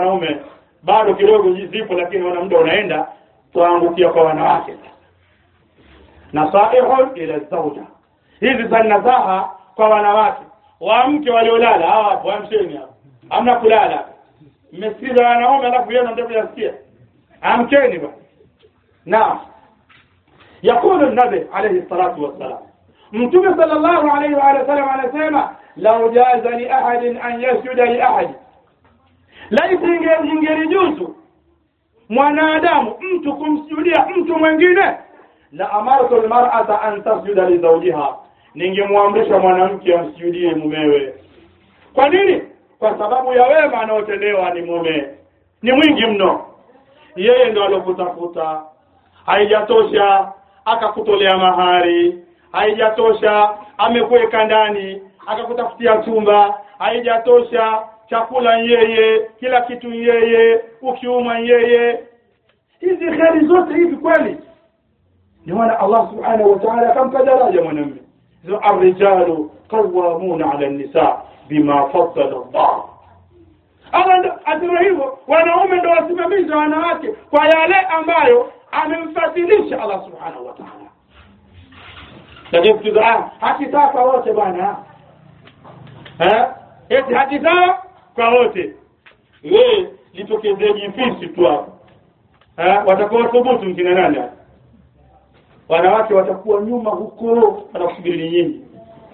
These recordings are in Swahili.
wanaume bado kidogo zipo lakini wana muda unaenda tuangukia kwa wanawake nasaihun ila zauja hizi za nasaha kwa wanawake wamke waliolala hawa hapo wamsheni hapo hamna kulala mmesikiza wanaume alafu yeye ndio kuyasikia amkeni bwana naam يقول النبي عليه الصلاة والسلام متوم صلى الله عليه وآله وسلم على سيما لو جاز لأحد أن يسجد لأحد laiti ingelijuzu mwanadamu mtu kumsujudia mtu mwingine la amartu almar'ata an tasjuda li zawjiha ningemwamrisha mwanamke amsujudie mumewe kwa nini kwa sababu ya wema anaotendewa ni mume ni mwingi mno yeye ndo alokutafuta haijatosha akakutolea mahari haijatosha amekuweka ndani akakutafutia chumba haijatosha chakula yeye kila kitu yeye ukiuma yeye hizi kheri zote hivi kweli ndio maana Allah subhanahu wa ta'ala akampa daraja mwanamume zo arrijalu qawwamuna 'ala an-nisa bima faddala Allah Allah asema hivyo wanaume ndio wasimamizi wa wanawake kwa yale ambayo amemfadhilisha Allah subhanahu wa ta'ala lakini kutuza haki sawa kwa wote bwana eh eti haki sawa kwa wote wewe litokezee jifisi tu hapo eh watakuwa thubutu mkina nani hapa wanawake watakuwa nyuma huko wanakusubiri nyinyi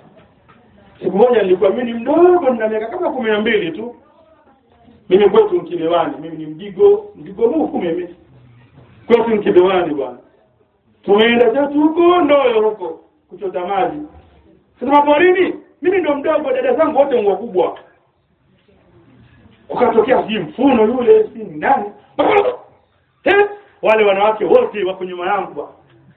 siku moja nilikuwa mimi ni mdogo nina miaka kama kumi na mbili tu mimi kwetu mkilewani mimi ni mdigo mdigo mufu mimi kwetu mkilewani bwana tumeenda zetu huko ndoyo huko kuchota maji sasa porini mimi ndo mdogo dada zangu wote ni wakubwa kukatokea sijui mfuno yule si ni nani eh wale wanawake wote wako nyuma yangu bwana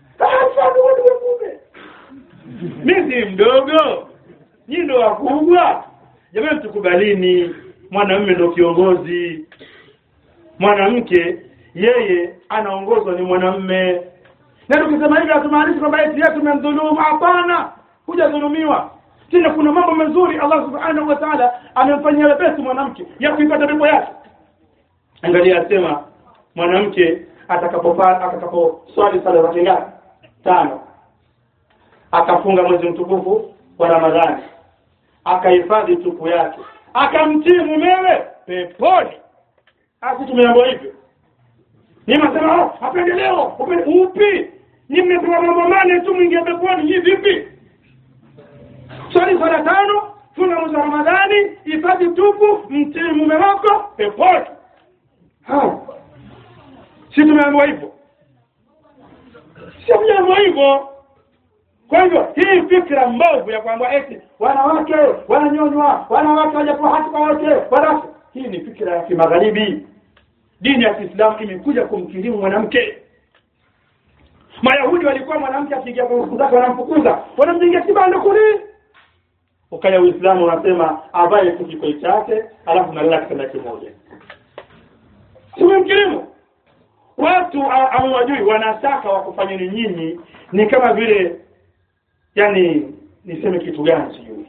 mimi si mdogo nyinyi ndo wakubwa jamani tukubalini mwanamume ndo kiongozi mwanamke yeye anaongozwa ni mwanamume na tukisema hivi hatumaanishi kwamba eti yetu tumemdhulumu hapana hujadhulumiwa tena kuna mambo mazuri Allah subhanahu wa ta'ala amemfanyia wepesi mwanamke ya kuipata pepo yake angalia asema mwanamke atakapopata atakapo swali sala zake ngapi tano akafunga mwezi mtukufu wa Ramadhani akahifadhi tupu yake akamtii mumewe peponi asi tumeambiwa hivyo ni masema oh, mapendeleo upi ni mmepewa mambo mane tu mwingia peponi hii vipi swali swala tano funga mwezi wa Ramadhani hifadhi tupu mtii mume wako peponi si tumeambiwa hivyo si tumeambiwa hivyo kwa hivyo hii fikra mbovu ya kwamba eti wanawake wananyonywa wanawake hawajapewa haki kwa wote wanawake hii ni fikra ya kimagharibi dini ya Kiislamu imekuja kumkirimu mwanamke Mayahudi walikuwa mwanamke akiingia kwa siku zake wanamfukuza wanamjengia kibanda kule ukaja Uislamu unasema avae kijiko chake alafu nalala kitanda kimoja tumemkirimu watu hawajui wanataka wakufanyeni nyinyi ni kama vile yani niseme kitu gani sijui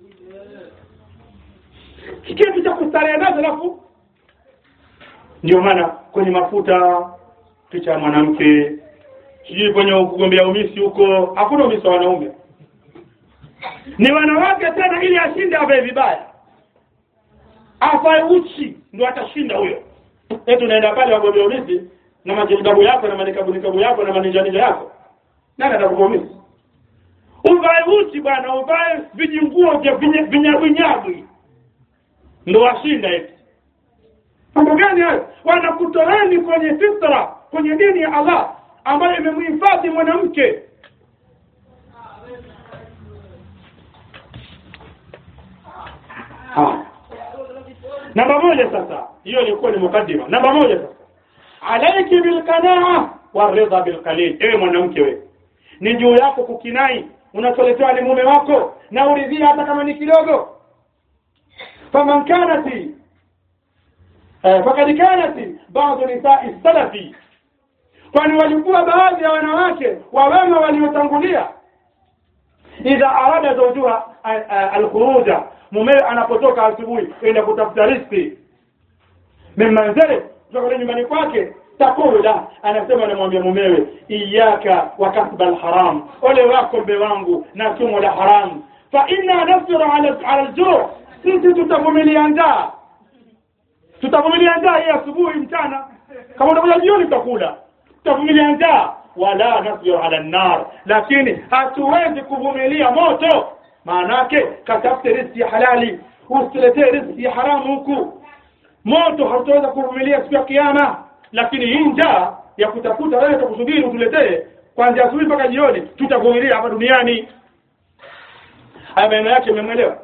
kitu cha kustarehe nazo alafu ndio maana kwenye mafuta picha ya mwanamke sijui kwenye kugombea umisi huko hakuna umisi wa wanaume ni wanawake tena ili ashinde avae vibaya afae uchi ndio atashinda huyo eti unaenda pale wagombea umisi na majilbabu yako na manikabu nikabu yako na maninjanija yako nani atakupa umisi uvae uchi bwana uvae vijinguo vya vinyabwinyabwi ndo washinda eti mambo gani hayo wanakutoeni kwenye fitra kwenye dini ya Allah ambayo imemhifadhi mwanamke namba moja sasa hiyo ilikuwa ni mukaddima namba moja sasa alaiki bilqanaa waridha bilqalil ewe mwanamke we ni juu yako kukinai unacholetewa ni mume wako na uridhia hata kama ni kidogo faman kanati fakad kanat baadhi nisai salafi kwani walikuwa baadhi ya wanawake wa wema waliotangulia idha arada zawjuha alkhuruja mumewe anapotoka asubuhi kwenda kutafuta riziki min manzili kutoka kule nyumbani kwake takulu la anasema anamwambia mumewe iyaka wa kasba alharam ole wako mbe wangu na chumo la haram fa inna nasbiru ala ala aljuu sisi tutavumilia njaa tutavumilia njaa hii asubuhi mchana kama utakuja jioni tutakula tutavumilia njaa wala nasbiru ala nar lakini hatuwezi kuvumilia moto maanake katafute riziki ya halali usiletee riziki ya haramu huku moto hatutaweza kuvumilia siku ya kiyama lakini hii njaa ya kutafuta wewe tukusubiri utuletee kuanzia asubuhi mpaka jioni tutavumilia hapa duniani haya maneno yake mmemwelewa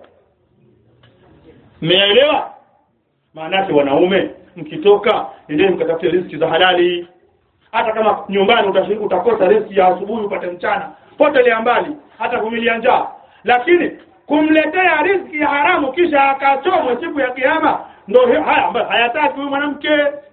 mmeelewa maanake wanaume mkitoka nendeni mkatafute riziki za halali hata kama nyumbani utashi- utakosa riziki ya asubuhi upate mchana potelea mbali hata kumilia njaa lakini kumletea riziki ya haramu kisha akachomwe siku ya kiyama ndo hi- haya ambayo hayataki huyu mwanamke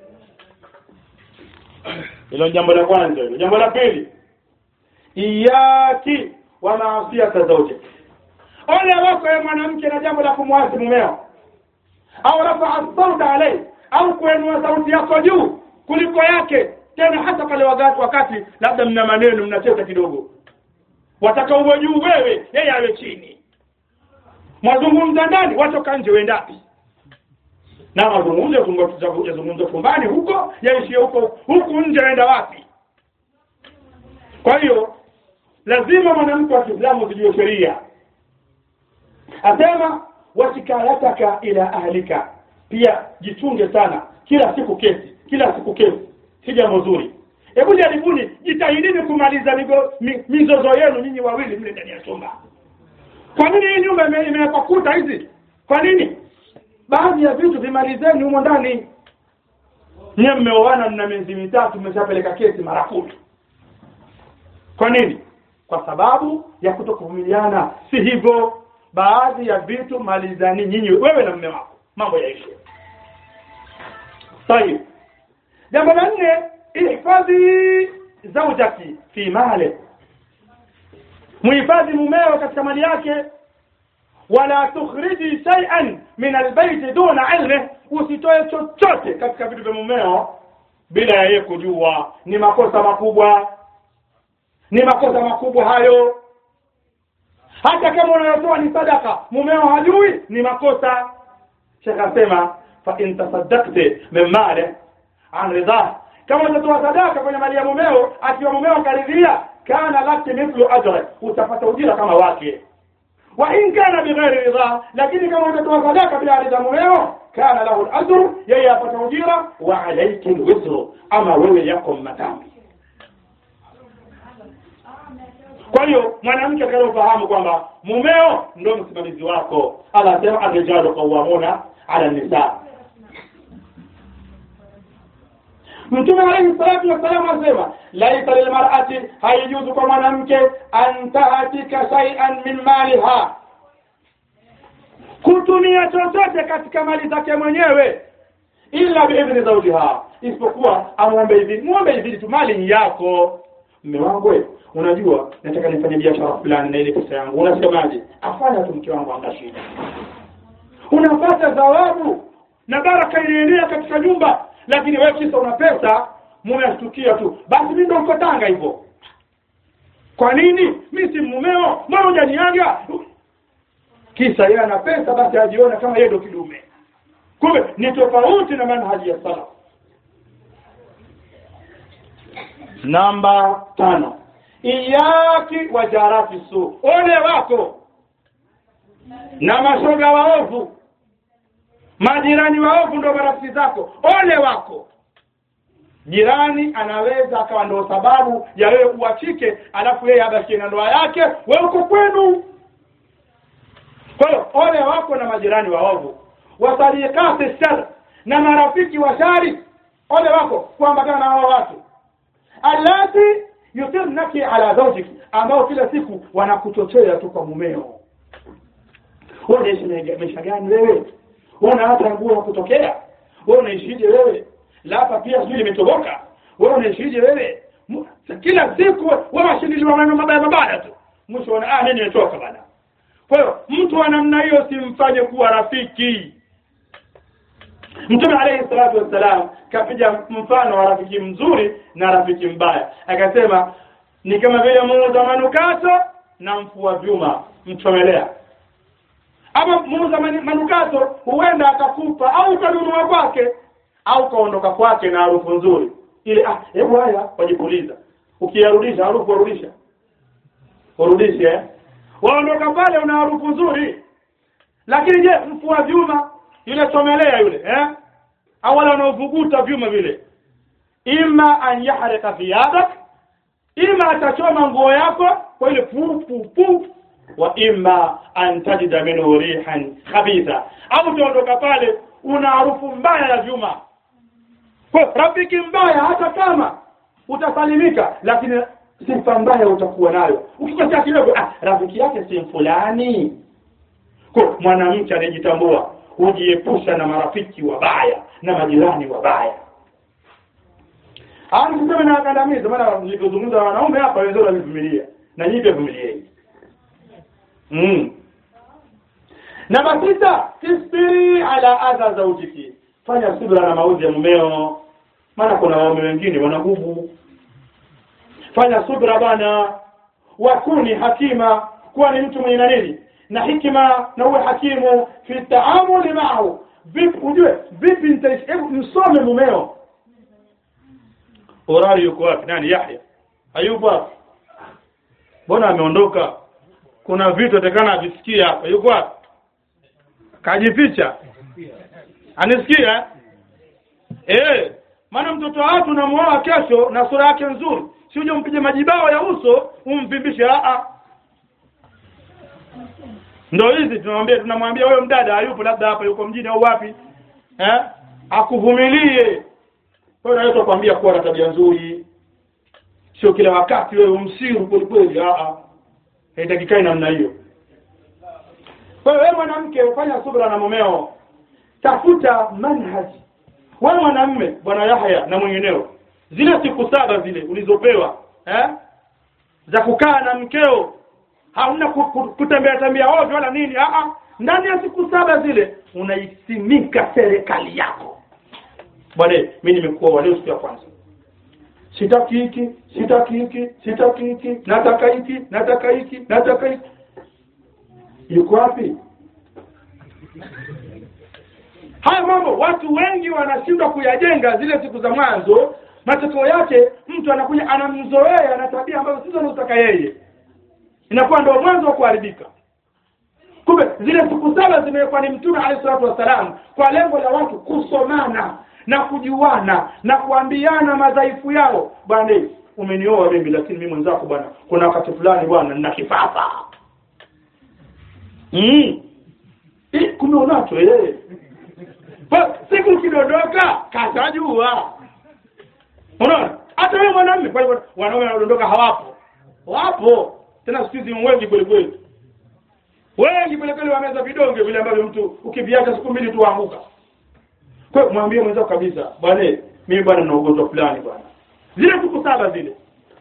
hilo jambo la kwanza hilo jambo la pili iyaki wa maasiyata zawjik ole wako ya mwanamke na jambo la kumwasi mumeo au rafaa sauta alai au kuenua sauti yako juu kuliko yake tena hata pale wakati wakati labda mna maneno mnacheza kidogo wataka uwe juu wewe yeye awe chini mwazungumza ndani watoka nje wendapi na mazungumzo yazungu- yazungumzwa chumbani huko yaishie huko huku nje waenda wapi kwa hiyo lazima mwanamke wa kiislamu zijue sheria asema washikalataka ila ahlika pia jichunge sana kila siku kesi kila siku kesi si jambo zuri hebu jaribuni jitahidini kumaliza migo, mi, mizozo yenu nyinyi wawili mle ndani ya chumba kwa nini hii nyumba ime- imewekwa kuta hizi kwa nini baadhi ya vitu vimalizeni humo ndani nyie mmeoana mna miezi mitatu mmeshapeleka kesi mara kumi kwa nini kwa sababu ya kutokuvumiliana si hivyo baadhi ya vitu malizani nyinyi wewe na mme wako mambo yaishe tayib jambo la nne ihfadhi zaujaki fi mali muhifadhi mumeo katika mali yake wala tukhriji shay'an min albayt duna ilmi usitoe chochote katika vitu vya mumeo bila ya yeye kujua ni makosa makubwa ni makosa makubwa hayo hata kama unayotoa ni sadaka mumeo hajui ni makosa shekh asema fa in tasaddaqti min mali an ridha kama utatoa sadaka kwenye mali ya mumeo akiwa mumeo karidhia kana laki mithlu ajri utapata ujira kama wake wa in kana bighairi ridha lakini kama utatoa sadaka bila ridha mumeo kana lahu al-ajru yeye apata ujira wa alayki al-wizru ama wewe yako madhambi kwa hiyo mwanamke atakayofahamu kwamba mumeo ndo msimamizi wako Allah anasema arrijalu qawwamuna ala nisa Mtume alayhi salatu wassalam anasema laisa lilmar'ati haijuzu kwa mwanamke an tahatika shay'an min maliha kutumia chochote katika mali zake mwenyewe illa biidhni zawjiha isipokuwa amwombe idhini muombe idhini tu mali ni yako mme wangu we, unajua nataka nifanye biashara fulani na ile pesa yangu unasemaje afanya tu mke wangu anga shida unapata thawabu na baraka inaenea katika nyumba lakini wewe kisa una pesa mume ashtukia tu basi mimi ndo niko Tanga hivyo kwa nini mimi si mumeo mbona hujaniaga kisa yeye ana pesa basi ajiona kama yeye ndo kidume kumbe ni tofauti na manhaji ya salaf namba tano iyaki wa jarati su ole wako na mashoga waovu majirani waovu ndo marafiki zako ole wako jirani anaweza akawa ndo sababu ya wewe uachike alafu yeye abakie na ndoa yake wewe uko kwenu kwa hiyo ole wako na majirani waovu wasadiqati shar na marafiki wa shari ole wako kuambatana na hao watu allati yutirnaki ala zawjiki ambao kila siku wanakuchochea tu kwa mumeo wewe unaishi maisha- maisha gani wewe wewe una hata nguo ya kutokea wewe unaishije wewe lapa pia sijui limetoboka wewe unaishije wewe Mu- kila siku wewe washindiliwa maneno mabaya mabaya tu mwisho wana ah mimi nimetoka bana kwa hiyo mtu wa namna hiyo simfanye kuwa rafiki mtume alayhi salatu wassalam kapiga mfano wa rafiki mzuri na rafiki mbaya akasema ni kama vile muuza manukato na mfua vyuma mchomelea ama muuza mani- manukato huenda akakupa au ukanunua kwake au kaondoka kwake na harufu nzuri ile ah hebu haya wajipuliza ukiyarudisha harufu warudisha urudishe eh? waondoka pale una harufu nzuri lakini je mfua vyuma yule chomelea yule eh au wale wanaovuguta vyuma vile ima an yahrika thiyadak ima atachoma nguo yako kwa ile pu pu pu wa imma an tajida minhu rihan khabitha au utaondoka pale una harufu mbaya ya vyuma kwa rafiki mbaya hata kama utasalimika lakini sifa mbaya utakuwa nayo ukikosea kidogo ah rafiki yake si fulani kwa mwanamke anayejitambua hujiepusha na marafiki wabaya na majirani wabaya Ah, niseme na wakandamiza maana nilipozungumza na wanaume hapa wenzao walivumilia na nyinyi pia vumilieni mm. namba sita tisbiri ala adha zaujiki fanya subra na maudhi ya mumeo maana kuna waume wengine wanagubu fanya subra bana wakuni hakima kuwa ni mtu mwenye na nini na hikima na uwe hakimu fi taamuli maahu vipi ujue vipi nitaishi hebu msome mumeo Urari yuko wapi? Nani? Yahya. Hayupo wapi? Mbona ameondoka? Kuna vitu atakana avisikie hapa. Yuko wapi? Kajificha. Anisikia? Eh, maana mtoto watu unamuoa kesho na sura yake nzuri. Si uje mpige majibao ya uso umvimbishe a a. Ndio hizi tunamwambia tunamwambia wewe mdada hayupo labda hapa yuko mjini au wapi? Eh? Akuvumilie. Kwa hiyo naweza kuambia kuwa na tabia nzuri. Sio kila wakati wewe umsiru kweli kweli, a a. Haitakikani namna hiyo. Kwa hiyo wewe mwanamke ufanya subra na mumeo. Tafuta manhaji. Wewe mwanamme bwana Yahya na mwingineo. Zile siku saba zile ulizopewa, eh? Za kukaa na mkeo. Hauna ku- ku- kutembea tembea ovyo wala nini, a a. Ndani ya siku saba zile unaisimika serikali yako bwana mimi nimekuwa wa leo siku ya kwanza sitaki hiki sitaki hiki sitaki hiki nataka hiki nataka hiki nataka hiki yuko wapi haya mambo watu wengi wanashindwa kuyajenga zile siku za mwanzo matokeo yake mtu anakuja anamzoea na tabia ambazo sizo anazotaka yeye inakuwa ndio mwanzo wa kuharibika kumbe zile siku saba zimewekwa ni mtume alayhi salatu wassalam kwa lengo la watu kusomana na kujuana na kuambiana madhaifu yao bwana umenioa mimi lakini mimi mwenzako bwana kuna wakati fulani bwana nina kifafa mm. Eh, kumbe unacho eh Kwa siku kidondoka katajua unaona hata wewe mwanamume kwa hivyo wanaume wanaodondoka hawapo wapo tena siku hizi wengi kweli kweli wengi kweli kweli wameza vidonge vile ambavyo mtu ukiviacha siku mbili tu waanguka kwa hiyo mwambie mwenzako kabisa bwana mimi bwana nina ugonjwa fulani bwana zile siku saba zile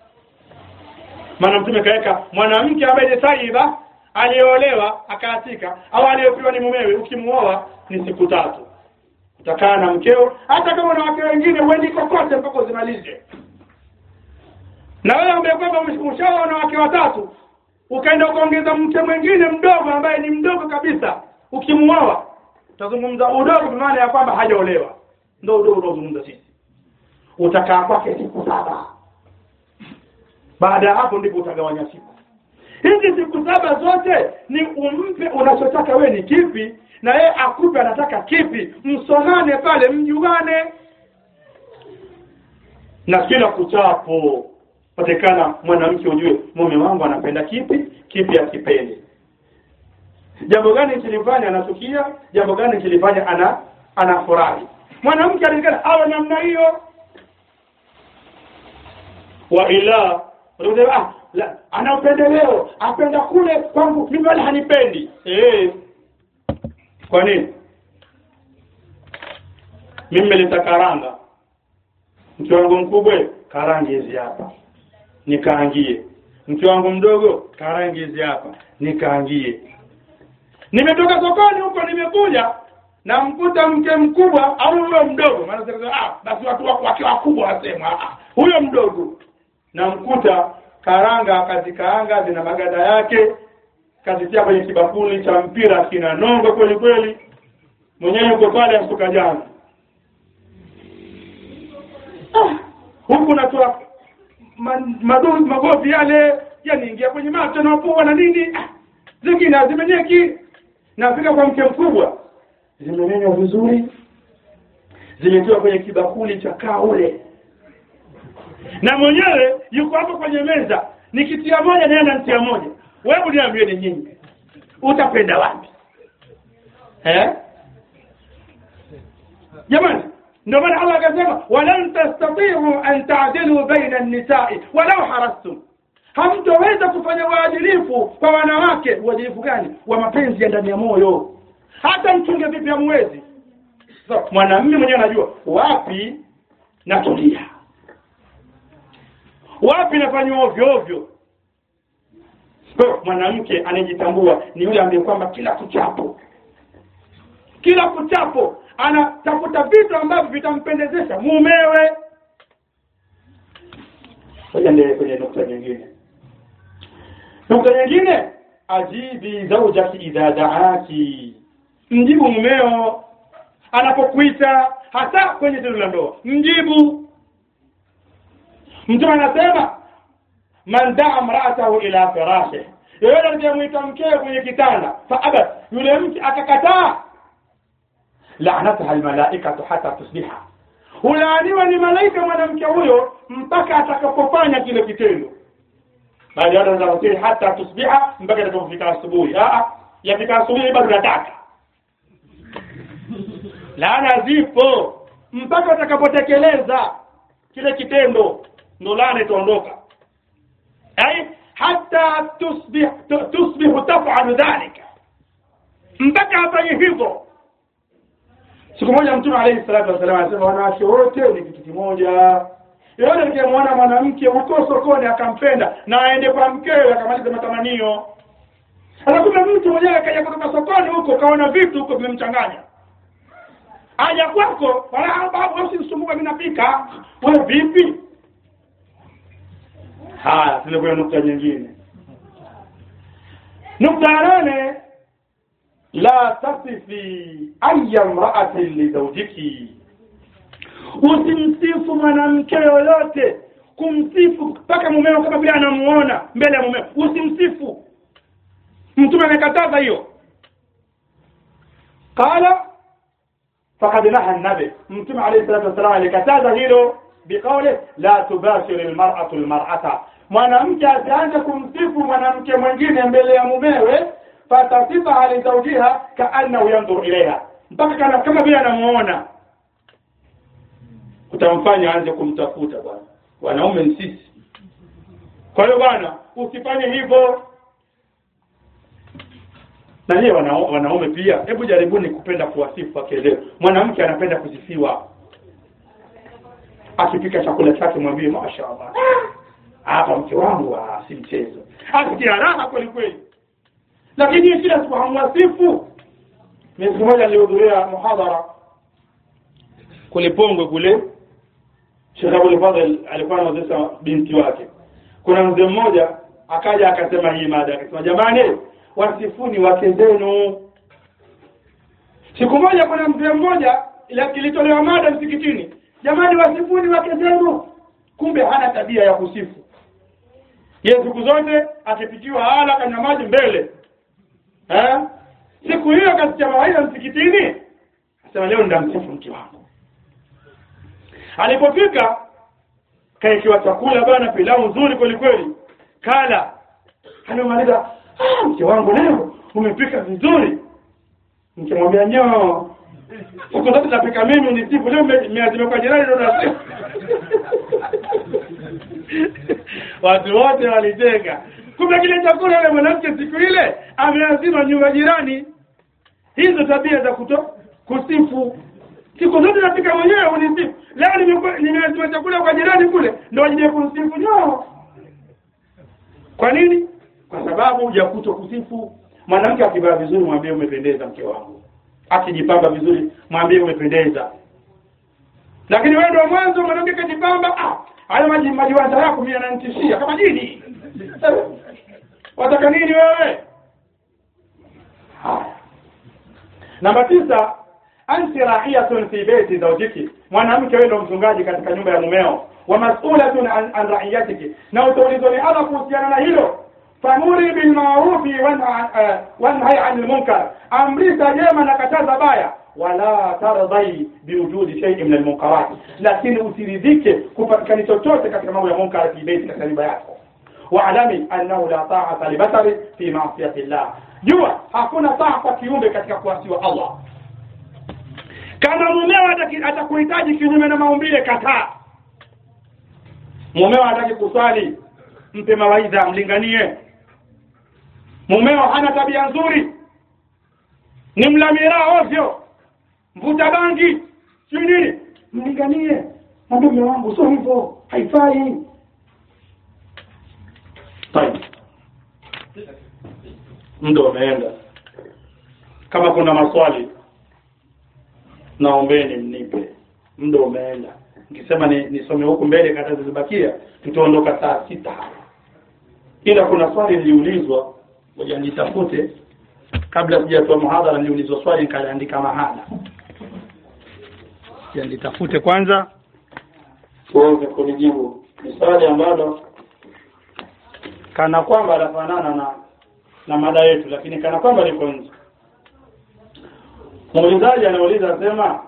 maana mtume kaweka mwanamke ambaye ni taiba aliyeolewa akaatika au aliyepewa ni mumewe ukimuoa ni siku tatu utakaa na mkeo hata kama na wake wengine uendi kokote mpaka uzimalize na wewe ambaye kwamba ushaoa na wake watatu ukaenda ukaongeza mke mwingine mdogo ambaye ni mdogo kabisa ukimuoa utazungumza udogo kwa maana ya kwamba hajaolewa ndio udogo unaozungumza sisi utakaa kwake siku saba baada ya hapo ndipo utagawanya siku hizi siku saba zote ni umpe unachotaka we ni kipi na yeye akupe anataka kipi msomane pale mjuane na kila kuchapo patikana mwanamke ujue mume wangu anapenda kipi kipi akipendi jambo gani kilifanya anachukia jambo gani kilifanya ana anafurahi mwanamke alingana awe namna hiyo wa ila unasema ah la ana upendeleo apenda kule kwangu mimi wala hanipendi eh kwa nini mimi nimeleta karanga mke wangu mkubwa karangi hizi hapa nikaangie mke wangu mdogo karangi hizi hapa nikaangie nimetoka sokoni huko nimekuja namkuta mke mkubwa au huyo mdogo maana sasa ah basi watu wako wakiwa wakubwa wasema ah huyo mdogo namkuta karanga kazikaanga zina maganda yake kazitia kwenye kibakuli cha mpira kina nongo kweli kweli mwenyewe yuko pale asuka jana ah, huku natoa madozi magovi yale yaniingia kwenye macho na pua na nini ah, zingine hazimenyeki nafika kwa mke mkubwa zimemenywa vizuri zimetiwa kwenye kibakuli cha kaule na mwenyewe yuko hapo kwenye meza nikitia moja naye ananitia moja wewe niambie ni nyinyi utapenda wapi eh jamani ndio maana Allah akasema walan tastati'u an ta'dilu baina an-nisa'i walau harastum hamtoweza kufanya uadilifu kwa wanawake uadilifu gani wa mapenzi ya ndani ya moyo hata mchunge vipi hamwezi so, mwanamume mwenyewe anajua wapi natulia wapi nafanywa ovyo ovyo kwa mwanamke anayejitambua ni yule ambaye kwamba kila kuchapo kila kuchapo anatafuta vitu ambavyo vitampendezesha mumewe ngoja ndio kwenye nukta nyingine nukta nyingine ajibi zaujaki idha daaki mjibu mumeo anapokuita hasa kwenye tendo la ndoa mjibu mtume anasema man daa mraatahu ila firashih yoyote atakayemwita mkewe kwenye kitanda faabat yule mke akakataa laanataha almalaikatu hata tusbiha hulaaniwa ni malaika mwanamke huyo mpaka atakapofanya kile kitendo baada ya watu hata tusbiha mpaka atakapofika asubuhi yafika asubuhi bado nataka laana zipo mpaka utakapotekeleza kile kitendo ndo laana itaondoka ai hata tusbih tusbihu tafalu dhalika mpaka afanye hivyo siku moja mtume alayhi salatu wasallam anasema wanawake wote ni kitu kimoja yote nikimwona mwanamke huko sokoni akampenda na aende kwa mkewe akamaliza matamanio sasa kuna mtu mwenyewe akaja kutoka sokoni huko kaona vitu huko vimemchanganya aja kwako wala babu usimsumbuka mimi napika wewe vipi haya tunakuwa nukta nyingine nukta ya nane la tasifi aya mraatin lizaujiki usimsifu mwanamke yoyote kumsifu mpaka mumeo kama vile anamuona mbele ya mumeo usimsifu mtume amekataza hiyo qala فقد نهى النبي متى عليه الصلاه والسلام alikataza hilo biqawli la tubashir almar'atu almar'ata mwanamke asianze kumsifu mwanamke mwingine mbele ya mumewe fatasifa ali zawjiha kaannahu yanzur ilaiha mpaka kana kama vile anamuona utamfanya aanze kumtafuta bwana wanaume ni sisi kwa hiyo bwana usifanye hivyo na nyie wana, wanaume pia hebu jaribuni kupenda kuwasifu wakeleo mwanamke anapenda kusifiwa akipika chakula chake mwambie mashaallah hapa mke wangu ah, si mchezo asikia raha kweli kweli lakini kila siku hamwasifu mimi siku moja nilihudhuria muhadhara kule Pongwe kule Sheikh Abdul Fadhil alikuwa anawezesha binti wake kuna mzee mmoja akaja akasema hii mada akasema jamani wasifuni wake zenu siku moja kuna mzee mmoja kilitolewa mada msikitini jamani wasifuni wake zenu kumbe hana tabia ya kusifu yeye siku zote akipikiwa hala kanywa maji mbele eh siku hiyo kasikia mawaidha msikitini asema leo ndamsifu mke wangu alipofika kaekiwa chakula bana pilau nzuri kweli kweli kala anamaliza ah, mke wangu leo umepika vizuri nikimwambia nyoo siku zote napika mimi ni siku leo meazima kwa jirani ndo nasifu watu wote walijenga kumbe kile chakula yule mwanamke siku ile ameazima nyumba jirani hizo tabia za kuto kusifu siku zote napika mwenyewe unisifu leo nimeazima chakula kwa jirani kule ndo wajije kunisifu nyoo kwa nini kwa sababu ya kuto kusifu mwanamke akivaa vizuri mwambie umependeza mke wangu akijipamba vizuri mwambie umependeza lakini wewe ndio mwanzo mwanamke kajipamba ah haya maji majiwanda yako mimi yananitishia kama jini wataka nini wewe haya namba tisa anti raiyatun fi beiti zawjiki mwanamke wewe ndio mchungaji katika nyumba ya mumeo wa mas'ulatun an, an raiyatiki na utaulizwa ni ala kuhusiana na hilo famuri bil ma'rufi wanhai anil munkar amrisha jema na kataza baya wala tardai biwujudi shay'in min almunkarat lakini usiridhike kupatikana chochote katika mambo ya munkar fi beiti katika nyumba yako wa'lami annahu la ta'ata li basari fi ma'siyati llah jua hakuna taa kwa kiumbe katika kuasiwa Allah kama mumeo atakuhitaji kinyume na maumbile kataa mumeo hataki kuswali mpe mawaidha mlinganie mumeo hana tabia nzuri ni mlamira ovyo mvuta bangi si nini mlinganie mwambie mume wangu sio hivyo haifai طيب muda umeenda kama kuna maswali naombeni mnipe muda umeenda nikisema ni nisome huku mbele kata zilizobakia tutaondoka saa sita ila kuna swali liliulizwa ngoja nitafute kabla sijatoa muhadhara niliulizwa swali nikaliandika mahala ya nitafute kwanza uweze kunijibu ni swali ambalo kana kwamba lafanana na na mada yetu lakini kana kwamba liko nje muulizaji anauliza asema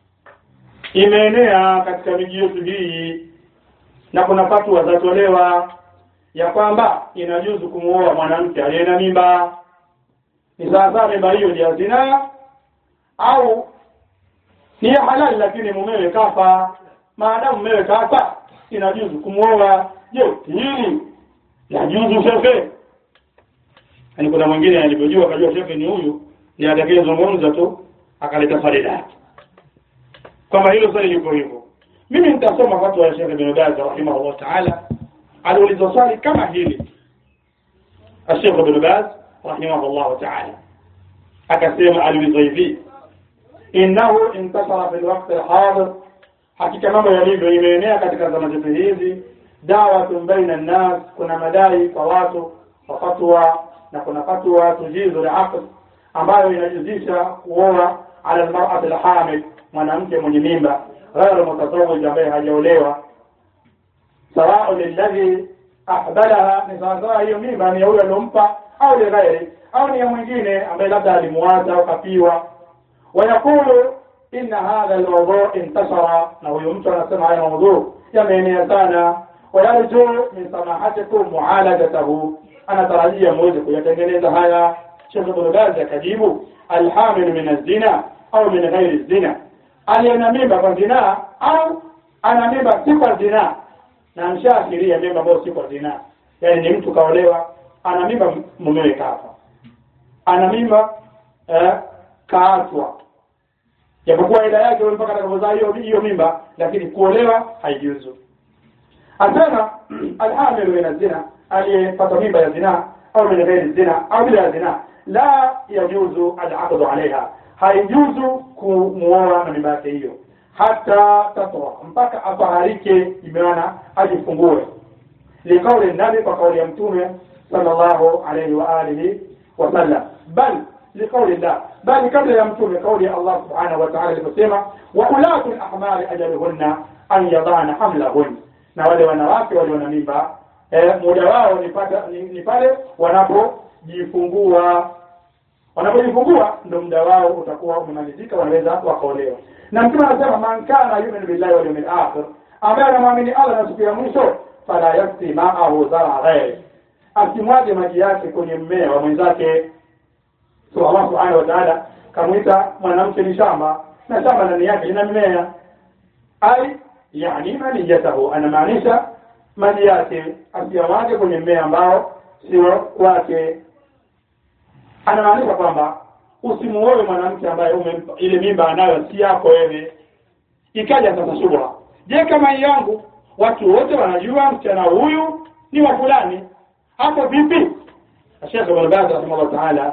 imeenea katika miji yetu hii na kuna fatwa zatolewa ya kwamba inajuzu kumuoa mwanamke aliye na mimba ni sawasawa mimba hiyo ni ya zinaa au ni ya halali lakini mumewe kafa maadamu mumewe kafa inajuzu kumuoa je hili yajuzu shefe yaani kuna mwingine alipojua akajua shefe ni huyu ni atakayezungumza tu akaleta swali lake kwamba hilo swali liko hivyo mimi nitasoma fatwa ya Sheikh bin Baz rahimahullah ta'ala aliulizwa swali kama hili Sheikh bin Baz rahimahullah ta'ala akasema aliulizwa hivi innahu intashara fil waqt alhadir hakika mambo yalivyo imeenea katika zama zetu hizi dawatun baina an-nas kuna madai kwa watu wa fatwa na kuna fatwa tujizu al-aqd ambayo inajuzisha kuoa ala al-mar'ati al-hamil mwanamke mwenye mimba ghairu mutazawij ambaye hajaolewa sawa lilladhi ahbalaha ni sawasawa hiyo mimba ni ya huyo aliyompa au lighairi au ni ya mwingine ambaye labda alimuacha au kapiwa wayaqulu inna hadha almawdu intashara na huyo mtu anasema haya mawdu yameenea sana wayarju min samahatikum mualajatahu anatarajia muweze kuyatengeneza haya Sheikh Ibn Baz akajibu alhamil min az-zina au min ghairi az-zina aliyena mimba kwa zinaa au ana mimba si kwa zinaa na mshaashiria mimba ambayo si kwa zinaa yaani ni mtu kaolewa ana mimba mumewe kafa ana mimba eh, kaachwa japokuwa ila yake mpaka atakapozaa hiyo hiyo mimba lakini kuolewa haijuzu asema alhamilu min zina aliyepata mimba ya zinaa au min ghairi zina au bila ya zinaa la yajuzu alaqdu alaiha haijuzu kumuoa na mimba yake hiyo hata tatwa mpaka afaharike imeana ajifungue likauli nabi kwa kauli ya mtume sallallahu alayhi wa alihi wasallam bal likauli llah bali kabla ya mtume kauli ya Allah subhanahu wa ta'ala iliposema wa ulatu al-ahmali ajaluhunna an yadana hamlahun na wale wanawake walio na mimba eh, muda wao ni pata- ni- ni pale wanapojifungua wanapojifungua ndo muda wao utakuwa umemalizika wanaweza wakaolewa na mtume anasema man kana yu'minu billahi wal yawmil akhir ambaye anamwamini Allah na siku ya mwisho fala yasqi ma'ahu zara ghairi asimwage maji yake kwenye mmea wa mwenzake so Allah subhanahu wa ta'ala kamwita mwanamke ni shamba na shamba ndani yake lina mimea ai yani maniyatahu anamaanisha maji yake asiyamwage kwenye mmea ambao sio wake anamaanisha kwamba usimuoe mwanamke ambaye umempa ile mimba anayo si yako wewe ikaja sasa shubha je kama hii yangu watu wote wanajua msichana huyu ni wa fulani hapo vipi Sheikh Ibn Baz rahimahullah ta'ala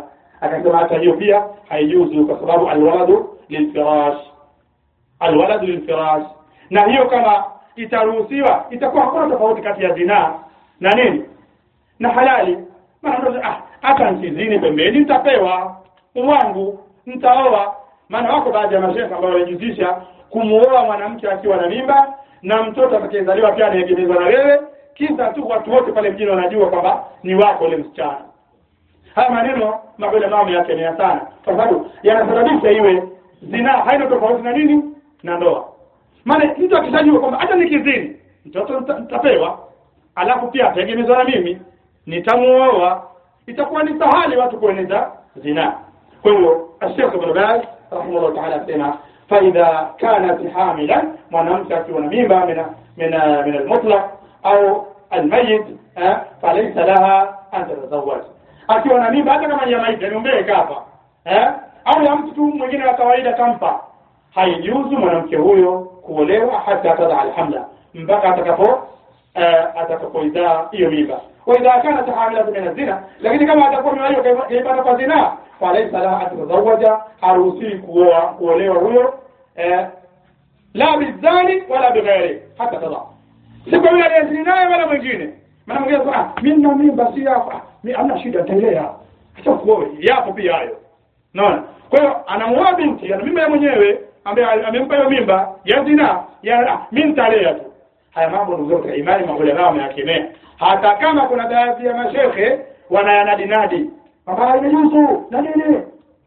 akasema hata hiyo pia haijuzu kwa sababu alwaladu lilfirash alwaladu lilfirash na hiyo kama itaruhusiwa itakuwa hakuna tofauti kati ya zinaa na nini na halali maana ah hata nikizini pembeni nitapewa wangu nitaoa maana wako baadhi ya mashehe ambao wanajihusisha kumuoa mwanamke akiwa na mimba na mtoto atakayezaliwa pia anaegemezwa na wewe kisa tu watu wote pale mjini wanajua kwamba ni wako ule msichana haya maneno mabele mama yakemea sana kwa sababu yanasababisha iwe zinaa haina tofauti na nini na ndoa maana mtu akishajua kwamba hata nikizini mtoto nitapewa alafu pia ategemezwa na mimi nitamuoa itakuwa ni sahali watu kueneza zinaa kwa hiyo Sheikh Ibn Baz rahimahullah ta'ala asema فإذا كانت حاملا mwanamke akiwa na mimba min min min al-mutlaq au al-mayyit falaysa laha an tatazawwaj akiwa na mimba hata kama ni ya maiti niombe kafa eh au ya mtu tu mwingine wa kawaida kampa haijuzu mwanamke huyo kuolewa hata tada alhamla mpaka atakapo atakapoizaa hiyo mimba wa idha kanat hamila min az-zina lakini kama atakuwa mimba kaipata kwa zina falaisa laha an tatazawaja haruhusiwi kuoa kuolewa huyo eh, la bizani wala bighairi hata tada si kwa yule aliyezini naye wala mwingine maana mwingine ah mimi na mimba si hapa mimi hamna shida nitaelea acha kuoe yapo pia hayo naona kwa hiyo anamuoa binti ana mimba ya mwenyewe ambaye amempa hiyo mimba ya zina ya ah, mimi nitalea tu haya mambo ndugu zangu imani maulama wameyakemea hata kama kuna baadhi ya mashehe wanayanadinadi kwamba haijuzu na nini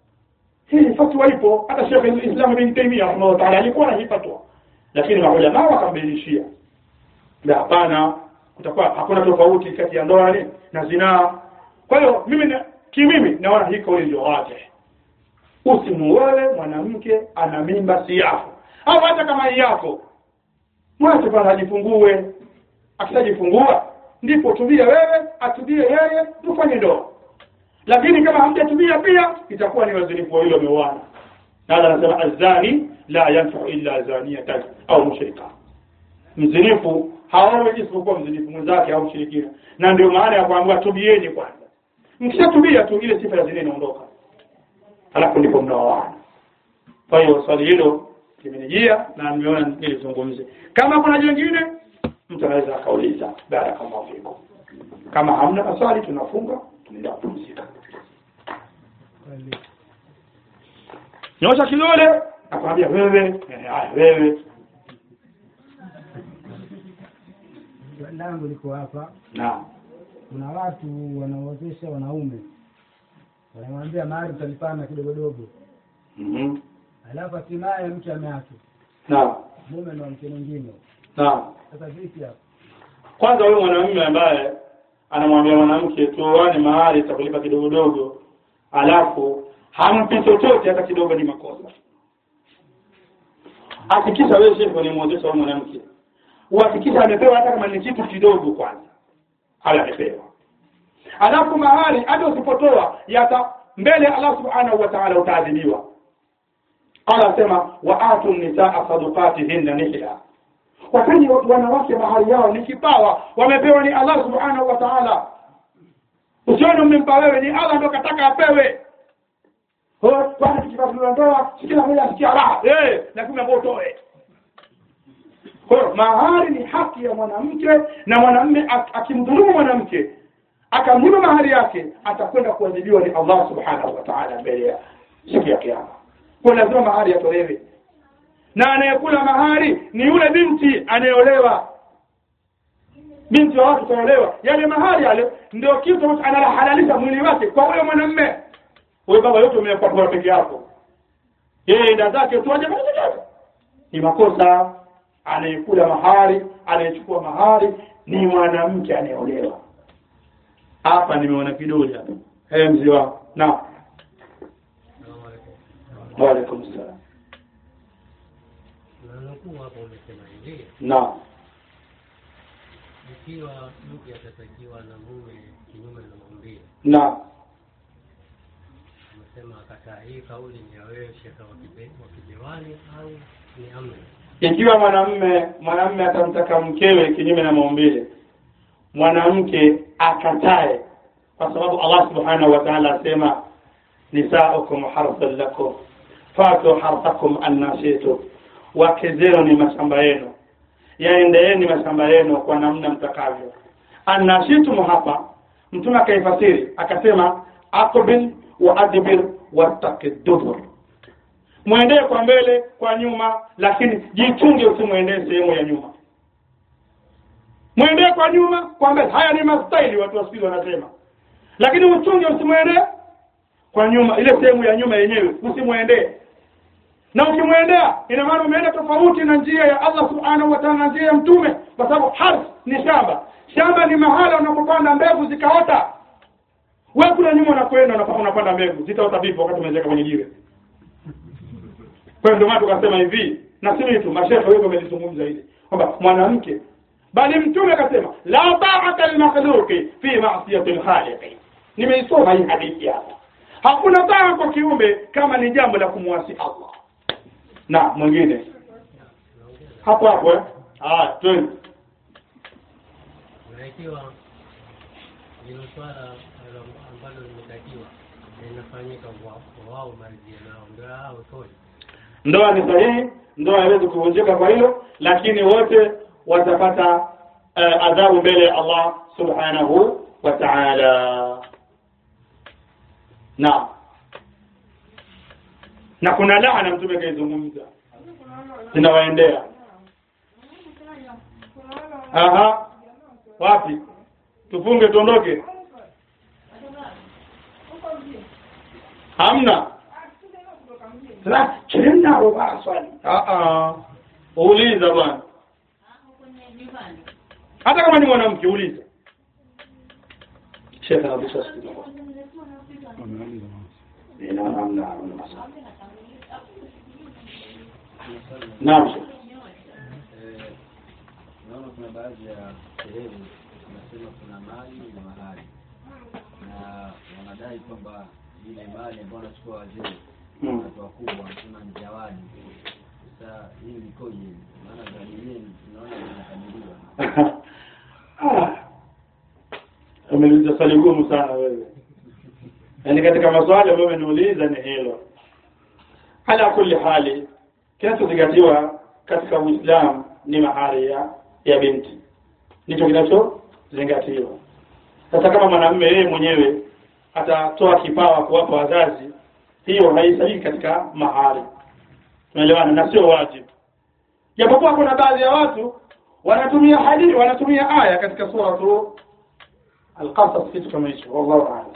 hii fatwa ipo hata Sheikh Islam Ibn Taymiyyah rahimahullah ta'ala alikuwa na hii fatwa lakini maulama wakambadilishia na hapana kutakuwa hakuna tofauti kati ya ndoa na zinaa kwa hiyo mimi na kimimi naona hii kauli ndio wazi usimuoe mwanamke ana mimba si yako au hata kama yako mwache bwana ajifungue akishajifungua ndipo tubie wewe atubie yeye tufanye ndoa lakini kama hamjatubia pia itakuwa ni wazinifu wawili wameoana na anasema azani la yanfa'u illa zaniyatan au mushrika mzinifu haowi isipokuwa mzinifu mwenzake au mshirikina na ndio maana ya kuambiwa tubieni kwanza mkishatubia tu ile sifa ya zina inaondoka halafu ndipo mnaoana kwa hiyo swali hilo limenijia na nimeona nilizungumze kama kuna jingine mtu anaweza akauliza barakallahu fikum kama hamna maswali tunafunga tunaenda kupumzika nyosha kidole akwambia wewe eh, haya wewe Swali langu liko hapa. naam Kuna watu wanaozesha wanaume, wanamwambia mahari utalipana kidogodogo, mhm alafu hatimaye mke ameachwa, naam mume na mke mwingine. naam Sasa vipi hapo? kwanza huyo mwanamume ambaye anamwambia mwanamke tuoane mahali takulipa kidogo dogo alafu hampi chochote hata kidogo ni makosa hakikisha wewe shehe unamwozesha huyo mwanamke uhakikisha amepewa hata kama ni kitu kidogo kwanza haya amepewa alafu mahali hata usipotoa yata mbele Allah subhanahu wa ta'ala utaadhibiwa qala asema wa atu nisaa sadaqatihinna nihla wakati wanawake mahali yao ni kipawa wamepewa ni Allah subhanahu wa ta'ala usione umempa wewe ni Allah ndo kataka apewe kwa bwana kikipato ndoa kila mmoja asikia raha eh lakini ambao utoe kwa hiyo mahari ni haki ya mwanamke na mwanamume ak- akimdhulumu mwanamke akamnyima mahari yake atakwenda kuadhibiwa ni Allah subhanahu wa ta'ala mbele ya siku ya kiyama kwa lazima mahari yatolewe na anayekula mahari ni yule binti anayeolewa binti wa watu kaolewa yale mahari yale ndio kitu ambacho analahalalisha mwili wake kwa huyo mwanamume wewe baba yote umekuwa kwa peke yako yeye enda zake tu aje ni makosa anayekula mahari anayechukua mahari ni mwanamke anayeolewa hapa nimeona kidole hapa eh mzee wangu na wa alaikum salam nanukuu hapo umesema hivi na ikiwa mke atatakiwa na mume kinyume na maumbile na umesema akataa hii kauli ni ya wewe shekhe wa kibe- wa kidewani au ni amri ikiwa mwanamme mwanamme atamtaka mkewe kinyume na maumbile mwanamke akatae kwa sababu Allah subhanahu wa ta'ala asema nisaukum harthun lakum fatu harthakum annashitu wake zenu ni mashamba yenu yaendeeni mashamba yenu kwa namna mtakavyo annashitum hapa mtume akaifasiri akasema aqbil wa adbir wattaqi dubur mwendee kwa mbele kwa nyuma lakini jichunge usimwendee sehemu ya nyuma mwendee kwa nyuma kwa mbele haya ni mastaili watu wasikizi wanasema lakini uchunge usimwendee kwa nyuma ile sehemu ya nyuma yenyewe usimwendee na ukimwendea ina maana umeenda tofauti na njia ya Allah subhanahu wa ta'ala na njia ya mtume kwa sababu harth ni shamba shamba ni mahala unapopanda mbegu zikaota wewe kule nyuma unakwenda unapa- unapanda mbegu zitaota vipi wakati umeweka kwenye jiwe kwa hiyo ndio maana tukasema hivi na si tu mashehe wengi wamelizungumza hili kwamba mwanamke bali mtume akasema la ta'ata limakhluqi fi ma'siyati al-khaliq nimeisoma hii hadithi hapa hakuna taa kwa kiumbe kama ni jambo la kumwasi Allah na mwingine hapo hapo eh ah twende na ikiwa hilo swala alo- ambalo limetakiwa linafanyika kwa kwa wao maridhiano yao ndio hao toi ndoa ni sahihi ndoa haiwezi kuvunjika kwa hilo lakini wote watapata uh, adhabu mbele ya Allah subhanahu wa ta'ala na na kuna laana mtume kaizungumza zinawaendea aha wapi tufunge tuondoke hamna sasa chena roba swali ah ah uliza bwana hata kama ni mwanamke uliza shekhe kabisa sikiza Ina namna na maswali naam shekhe Eh, naona kuna baadhi ya sehemu tunasema kuna mali na mahali na wanadai kwamba ile mali ambayo wanachukua wazee Mm. watu wakubwa wanasema ni zawadi sasa hii likoje maana zawadi yenyewe tunaona zinakadiriwa Ah. umeuliza swali gumu sana wewe yaani katika maswali ambayo umeniuliza ni hilo ala kulli hali kinachozingatiwa katika uislamu ni mahari ya ya binti ndicho kinachozingatiwa sasa kama mwanamume yeye mwenyewe atatoa kipawa kuwapa wazazi hiyo haisabiki katika mahari tunaelewana na sio wajibu japokuwa kuna baadhi ya watu wanatumia hadithi wanatumia aya katika sura tu al-qasas kitu kama hicho wallahu a'lam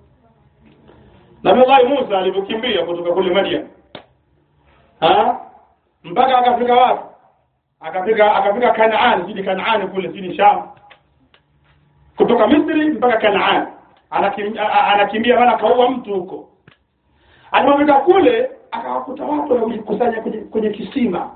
Nabii Allah Musa alipokimbia kutoka kule Madian ha mpaka akafika wapi akafika akafika Kanaan zidi Kanaan kule zidi Sham kutoka Misri mpaka Kanaan anakimbia anakimbia maana kaua mtu huko alipofika kule akawakuta watu wamejikusanya kwenye, kwenye kisima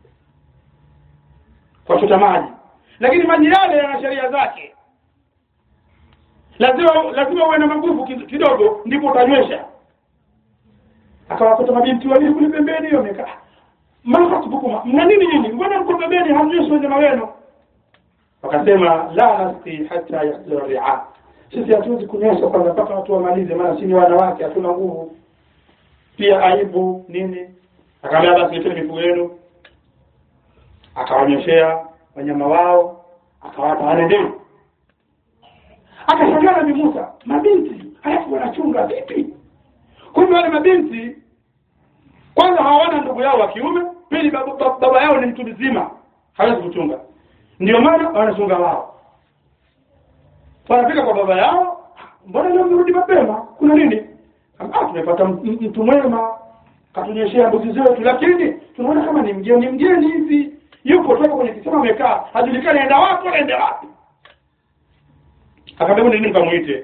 kwa chota maji lakini maji yale yana sheria zake lazima lazima uwe na maguvu ki- kidogo ndipo utanywesha akawakuta mabinti wawili kule pembeni hiyo wamekaa mahasbukuma mna nini nini mbona mko pembeni hamnywesha wanyama wenu wakasema la nasqi hata yasdura ria sisi hatuwezi kunywesha kwanza mpaka watu wamalize maana si ni wanawake hatuna nguvu pia aibu nini akamwambia basi leteni mifugo yenu akawanyoshea wanyama wao akawapa wanendeni akashangaa nabii Musa mabinti halafu wanachunga vipi kumbe wale mabinti kwanza hawana ndugu yao wa kiume pili baba, baba, baba yao ni mtu mzima hawezi kuchunga ndio maana wanachunga wao wanafika kwa baba yao mbona leo mmerudi mapema kuna nini ah tumepata m- m- mtu mwema katunyeshea mbuzi zetu lakini tunaona kama ni mgeni mgeni hivi yupo toka kwenye kisema amekaa hajulikani aenda wapi wala aenda wapi akamwambia nini nikamuite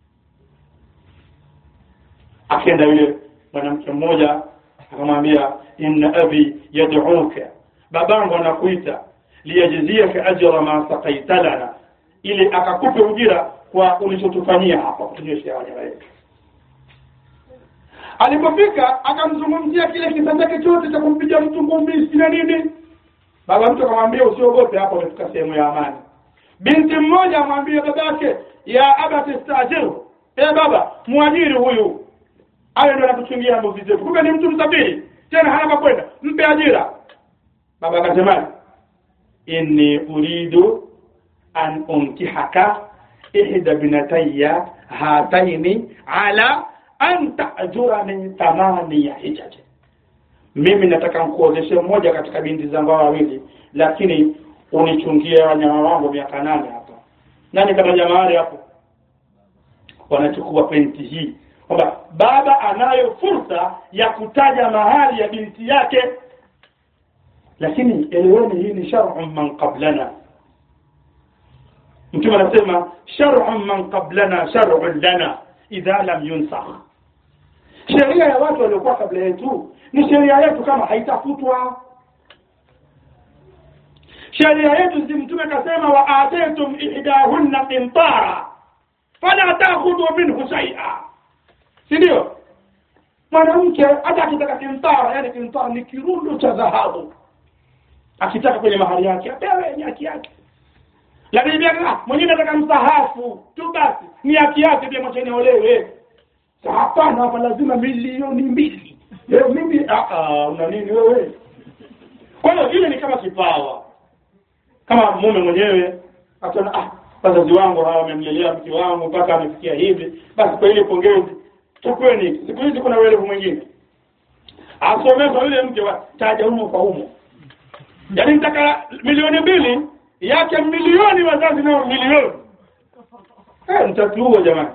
akaenda yule mwanamke mmoja akamwambia inna abi yad'uka babangu anakuita liyajziyaka ajra ma saqaita lana ili akakupe ujira kwa ulichotufanyia hapa kutunyweshea wanyama wetu alipofika akamzungumzia kile kisa chake chote cha kumpiga mtu ngumi na nini baba mtu akamwambia usiogope hapa umefika sehemu ya amani binti mmoja amwambia babake ya abati stajiru e baba mwajiri huyu awe ndo anakuchungia mbuzi zetu kumbe ni mtu msafiri tena hana pa kwenda mpe ajira baba akasemaje inni uridu an unkihaka ihda binatayya hataini ala an ta'jurani thamaniya hijaji mimi nataka nkuozeshe mmoja katika binti zangu hawa wawili lakini unichungie wanyama wangu miaka nane hapa nani kataja mahari hapo wanachukua penti hii kwamba baba anayo fursa ya kutaja mahali ya binti yake lakini eleweni hii ni shar'u man qablana mtume anasema shar'u man qablana shar'un lana idha lam yunsakh sheria ya watu waliokuwa kabla yetu ni sheria yetu kama haitafutwa sheria yetu si mtume akasema wa ataytum ihdahunna qintara fala takhudhu minhu shay'a si ndio mwanamke hata akitaka kintara yani kintara ni kirundo cha dhahabu akitaka kwenye mahali yake apewe ni haki yake lakini pia ah, mwingine anataka msahafu tu basi ni haki yake pia mwacheni olewe hapana hapa lazima milioni mbili leo mimi ah ah una nini wewe kwa hiyo ile ni kama kipawa kama mume mwenyewe ataona ah wazazi wangu hawa wamemlelea mke wangu mpaka amefikia hivi basi kwa ile pongezi chukweni siku hizi kuna uelevu mwingine asomeshwa yule mke wa taja humo kwa humo yaani nitaka milioni mbili yake milioni wazazi nao milioni eh mtatuo jamani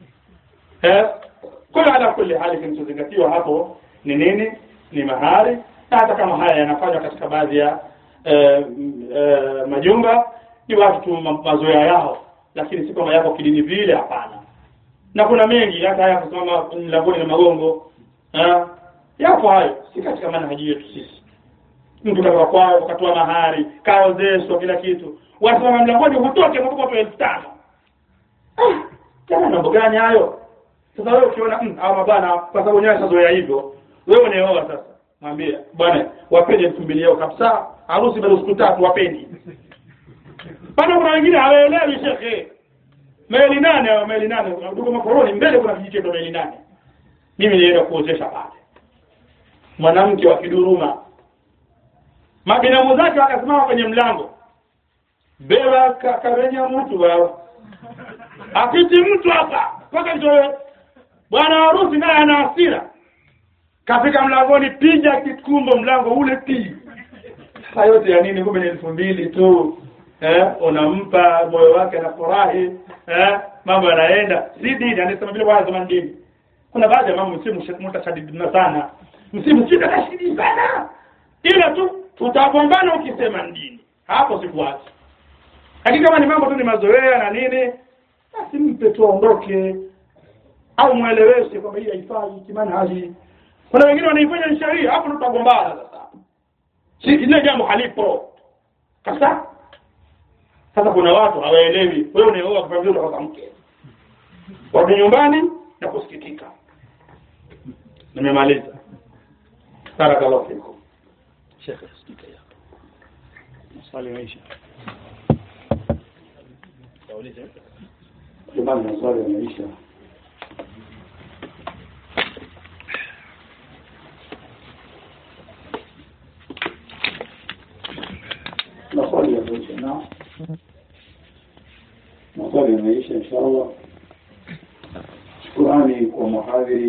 eh kwa hiyo ala kulli hali kinachozingatiwa hapo ni nini ni mahari na hata kama haya yanafanywa katika baadhi ya eh, eh, majumba ni watu tu ma- mazoea yao lakini si kwamba yako kidini vile hapana na kuna mengi hata haya kusimama mlangoni na magongo eh, yapo hayo si katika manhaji yetu sisi mtu katoka kwao katoa mahari kaozeshwa kila kitu wasimama mlangoni hutoke mpaka elfu tano ah jamani mambo gani hayo sasa wewe ukiona mm, hawa mabwana kwa sababu wenyewe shazoea hivyo wewe unaoa sasa mwambie bwana wapende elfu mbili yao kabisa harusi bado siku tatu wapeni bado kuna wengine hawaelewi shekhe meli nane au meli nane duko makoroni mbele kuna kijitendo meli nane mimi nilienda kuozesha pale mwanamke wa kiduruma mabinamu zake wakasimama kwenye mlango beba ka- karenya mtu wao apiti mtu hapa mpaka ndio bwana harusi naye ana hasira kafika mlangoni piga kikumbo mlango ule pi sasa yote ya nini kumbe ni elfu mbili tu eh unampa moyo wake anafurahi eh mambo yanaenda si dini anasema vile bwana zamani dini kuna baadhi ya mambo msimu mtashadidina sana msimu sita tashadidi sana ila tu tutagombana ukisema ni dini hapo sikuachi lakini kama ni mambo tu ni mazoea na nini basi mpe tu aondoke au mweleweshe kwamba hii haifai kimanhaji kuna wengine wanaifanya ni sheria hapo ndo tutagombana sasa si ile jambo halipo kabisa sasa kuna watu hawaelewi wewe unaoa kwa vile unataka mke warudi nyumbani na kusikitika nimemaliza barakallahu fikum shekhe sikika yako maswali maisha jamani maswali yameisha maswali yameisha na maswali yameisha inshallah shukurani kwa muhadhiri